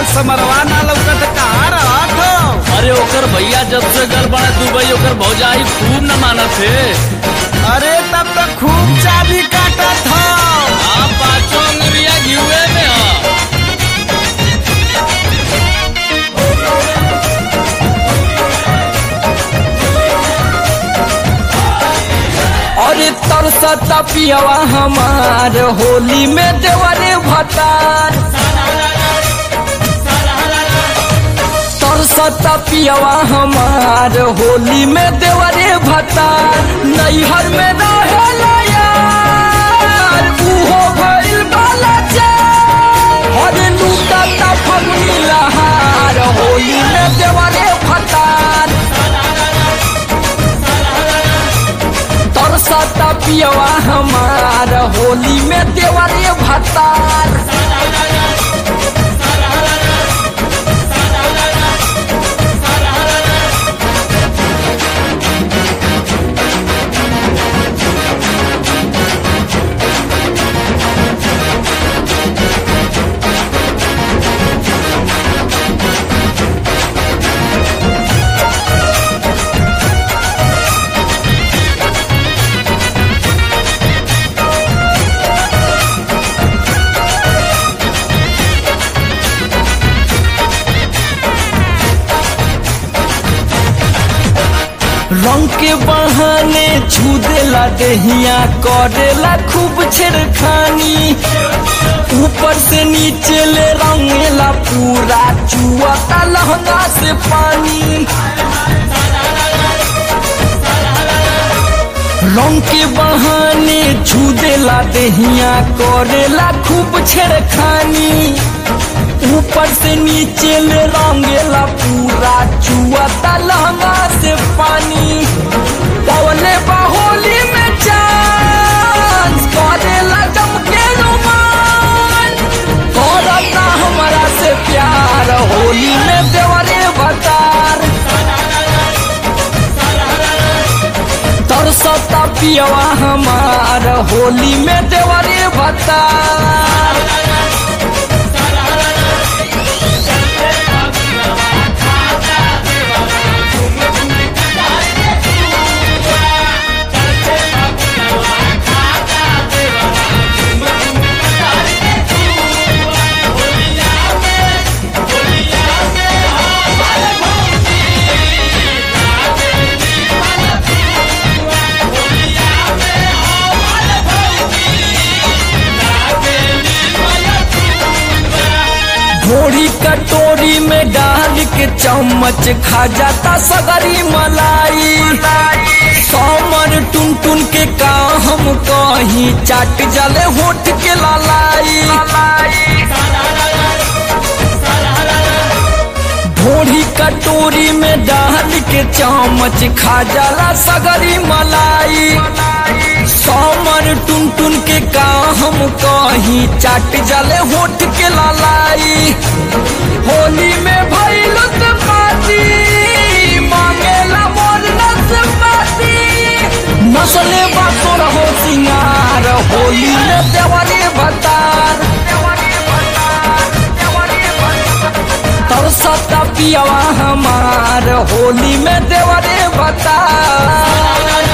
समरवा ना लौकत कहाँ रहत हो अरे ओकर भैया जब से गल बड़ा दुबई ओकर भौजाई खूब न मानत है अरे तब तो खूब चाबी काटत हो आप पाँचों अंगुरिया घिउए में हो अरे तरसता पियवा हमार होली में देवरे भतार तरसता पियवा हमार होली में देवरे भतार नैहर में रहेला यार उहो भइल बाला चार अरे लूटता फगुनी लहार होली में देवरे भतार तरसता पियवा हमार होली में देवरे भतार रंग के बहाने छू देला देहिया करेला खूब छेड़खानी ऊपर से नीचे ले रंगेला पूरा चुआता लहंगा से पानी रंग के बहाने छू देला देहिया करेला खूब छेड़खानी ऊपर से नीचे ले रंगेला पूरा चुआता लहंगा से पानी पवले बाहोली में चांस करेला जम के रोमान करता हमारा से प्यार होली में देवरे भतार तरसता पियवा हमार होली में देवरे भतार घोड़ी कटोरी में डाल के चम्मच खा जाता सगरी मलाई समर टुन टुन के का हम कहीं चाट जले होठ के लालाई घोड़ी कटोरी में डाल के चम्मच खा जाला सगरी मलाई समर टुन टुन के का हम कहीं चाट जले होठ के लालाई होली में भइल पाती मांगेला मोर नसपाती नसले बातो रहो सिंगार होली में देवरे भतार तरसता पियवा हमार होली में देवरे भतार